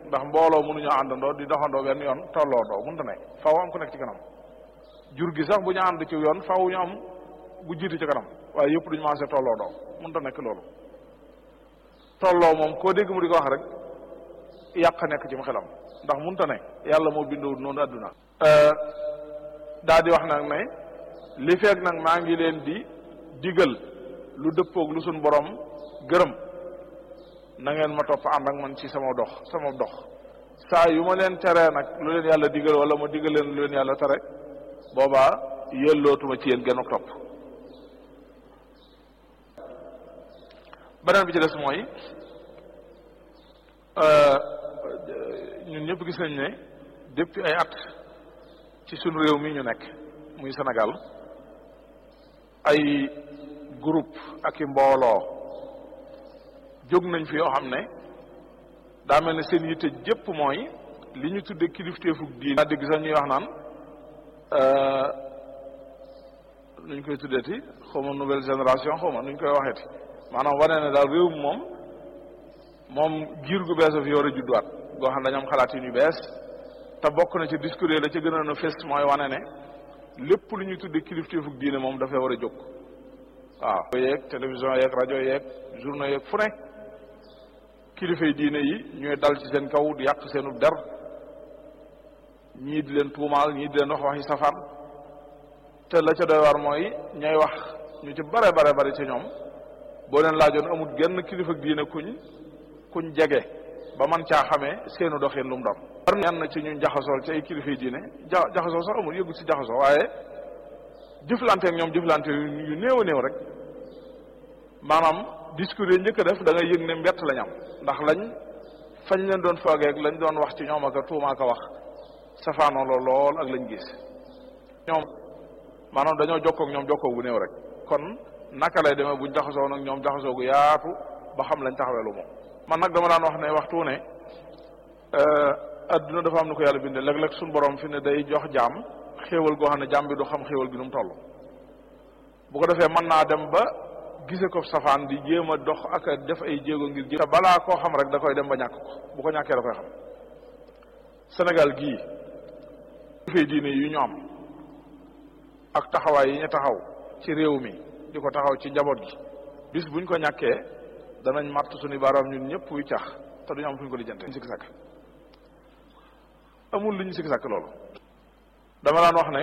ndax mbooloo mënuñoo àndandoo di doxandoo benn yoon tolloondoo mënta ne faaw am ku nekk ci kanam jur gi sax bu ñu ànd ci yoon faaw ñu am bu jiitu ci kanam waaye yëpp duñu maase tolloondoo mënta nekk loolu tolloo moom koo dégg mu di ko wax rek yàq nekk ci mu xelam ndax mënta ne yàlla moo bindoo noonu àdduna daa di wax nag ne li feeg nag maa ngi leen di digal lu dëppoog lu suñ borom gërëm na ngeen ma topp ànd ak man ci sama dox sama dox saa yu ma leen teree nag lu leen yàlla digal wala ma digal leen lu leen yàlla tere boobaa yellootuma ci yéen genn topp beneen bi ci des mooy ñun ñëpp gis nañ ne depuis ay at ci sunu réew mi ñu nekk muy Sénégal ay groupe ak i mbooloo jóg nañ fi yoo xam ne daa mel ne seen yitte jëpp mooy li ñu tudde kilifteefug diine daa dégg sax ñuy wax naan nuñ koy tuddeeti xaw ma nouvelle génération xaw ma nuñ koy waxeeti maanaam wane ne daal réew mi moom moom giir gu bees a fi war a judduwaat goo xam ne dañoo am xalaat yu bees te bokk na ci discours yi la ca gënoon a fes mooy wane ne lépp lu ñuy tudde kilifteefug diine moom dafay war a jóg waaw yeeg télévision yeeg rajo yeeg journaux yeeg fu ne kilifay diine yi ñooy dal ci seen kaw di yàq seenu der ñii di leen tuumaal ñii di leen wax waxi safaan te la ca doy war mooy ñay wax ñu ci bare bare bare ci ñoom boo leen laajoon amul genn kilifa diine kuñ kuñ jege ba man caa xamee seenu doxin lu mu doon war ñenn ci ñu jaxasool ci ay kilifay diine ja jaxasoo sax amul yëggu ci jaxasoo waaye jëflante ak ñoom jëflante yu néew a néew rek maanaam discours yi njëkk a def da ngay yëg ne mbett lañ am ndax lañ fañ leen doon foogee ak lañ doon wax ci ñoom ak a tuuma ak a wax safaanoo la lool ak lañ gis ñoom maanaam dañoo jokkoo ak ñoom jokkoo bu néew rek kon naka lay demee buñ jaxasoo nag ñoom jaxasoo gu yaatu ba xam lañ taxawee lu moom man nag dama daan wax ne waxtu ne adduna dafa am na ko yàlla bindee léeg-léeg suñu borom fi ne day jox jaam xéewal goo xam ne jaam bi du xam xéewal gi nu mu toll bu ko defee mën naa dem ba gise ko safaan di jéem a dox ak a def ay jéego ngir jé te balaa koo xam rek da koy dem ba ñàkk ko bu ko ñàkkee da koy xam Sénégal gii fay diine yu ñu am ak taxawaay yi ñu taxaw ci réew mi di ko taxaw ci njaboot gi bis buñ ko ñàkkee danañ matt suñu baaraam ñun ñëpp wuy cax te duñu am fu ñu ko lijjante sikki sàkk amul lu ñu sikki sàkk loolu dama daan wax ne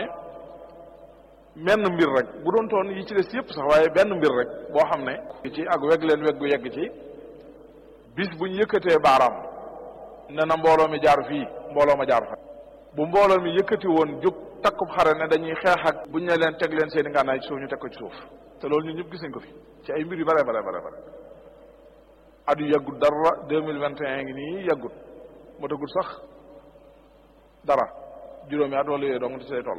menn mbir rek bu doon toon yi ci des yëpp sax waaye benn mbir rek boo xam ne ci ak weg leen weg gu yegg ci bis buñ yëkkatee baaraam ne na mbooloo mi jaar fii mbooloo ma jaar fa bu mbooloo mi yëkkati woon jóg takkub xare ne dañuy xeex ak buñ ne leen teg leen seen i ngànnaay ci suuf ñu teg ko ci suuf te loolu ñun ñëpp gis nañ ko fi ci ay mbir yu bare bare bare bare at yu yàggut dara deux mille vingt et un ngi nii yàggut moo tagut sax dara juróomi at wala yooyu dong ci say toll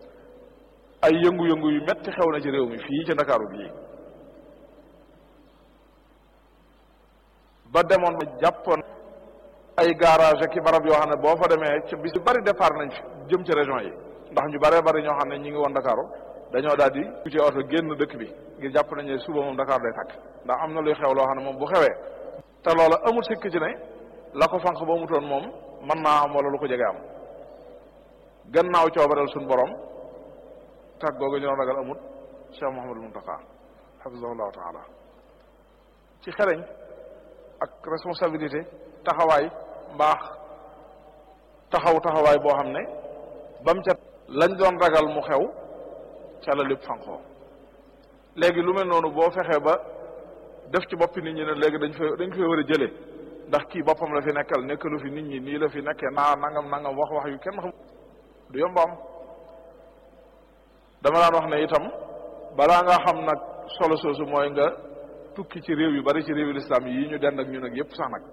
ay yëngu-yëngu yu metti xew na ci réew mi fii ci ndakaaru bii ba demoon ba jàppoon ay garage ak i barab yoo xam ne boo fa demee ci bis yu bari départ nañ fi jëm ci région yi ndax ñu bare bari ñoo xam ne ñi ngi woon ndakaaru dañoo daal di ci oto génn dëkk bi ngir jàpp nañ ne suba moom Dakar day tàkk ndax am na luy xew loo xam ne moom bu xewee te loola amul sikk ci ne la ko fanq ba mu toon moom mën naa am wala lu ko jege am gannaaw coobareel suñ borom tàgg googu ñu doon ragal amut Cheikh Mouhamadul Muntaqa hafizahullahu taala ci xereñ ak responsabilité taxawaay mbaax taxaw taxawaay boo xam ne bam ca lañ doon ragal mu xew ca la lépp fanqoo léegi lu mel noonu boo fexee ba def ci boppi nit ñi ne léegi dañ fa dañ ko fay war a jëlee ndax kii boppam la fi nekkal nekkalu fi nit ñi nii la fi nekkee naa nangam nangam wax wax yu kenn xam du yomb am dama daan wax ne itam balaa nga xam nag solo soosu mooy nga tukki ci réew yu bari ci réewu lislaam yi ñu dend ak ñun ak yépp sax nag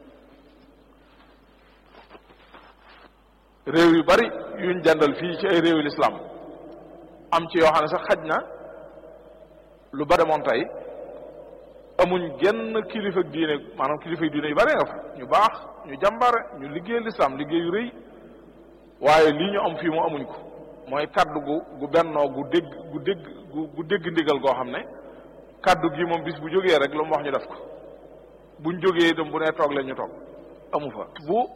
réew yu bari yuñ dendal fii ci ay réewu lislaam am ci yoo xam ne sax xaj na lu ba demoon tey amuñ genn kilifa diine maanaam kilifa diine yu bare nga fa ñu baax ñu jàmbare ñu liggéey lislaam liggéey yu rëy waaye lii ñu am fii mu amuñ ko mooy kaddu gu gu bennoo gu dégg gu dégg gu dégg ndigal goo xam ne kaddu gi moom bis bu jógee rek lu mu wax ñu def ko buñ jógee itam bu nee toog leen ñu toog amu fa bu